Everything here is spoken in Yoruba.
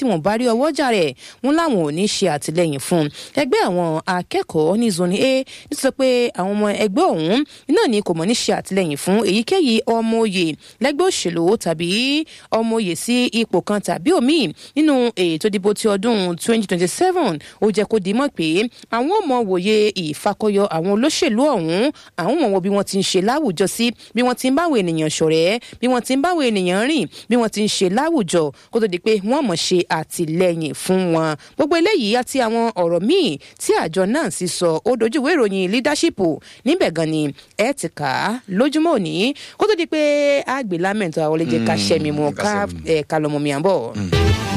tí wọ́n bá rí ọwọ́ jà rẹ̀ wọ́n láwọn ò ní ṣe àtìlẹ́yìn fún ẹgbẹ́ àwọn akẹ́kọ̀ọ́ ní zoni a nítorí pé àwọn ọmọ ẹgbẹ́ ọ̀hún náà ni kò mọ̀ ní ṣe àtìlẹ́yìn fún èyíkéyìí ọmọ oyè lẹ́gbẹ́ òṣèlú tàbí ọmọ oyè sí ipò kan tàbí òmíì nínú ètò ìdìbò ti ọdún 2027 ó jẹ́ kó dimọ̀ pé àwọn ọmọ wòye ìfakọyọ àwọn olóṣèlú ọ̀hún àwọn ọmọ wo bí wọ́n ti ń ṣe láwùjọ sí bí wọ́n ti ń báwọn ènìyàn ṣọ̀rẹ́ bí wọ́n ti ń báwọn ènìyàn rìn bí wọ́n ti ń ṣe láwùjọ kó tó di pé wọ́n mọ̀ ṣe àtìlẹ́yìn fún wọn gbogbo eléyìí àti àwọn ọ̀rọ̀ míì tí àjọ náà sì sọ ó dojúwé ìròyìn leadership níbẹ̀ gan ni ẹ ti kà á lójúmọ́ òní kó tó di pé àgbè lámẹ̀ntọ́ àwọn olè jẹ́ ká ṣẹ́mi mu ká lọ́mọ mi à ń bọ̀.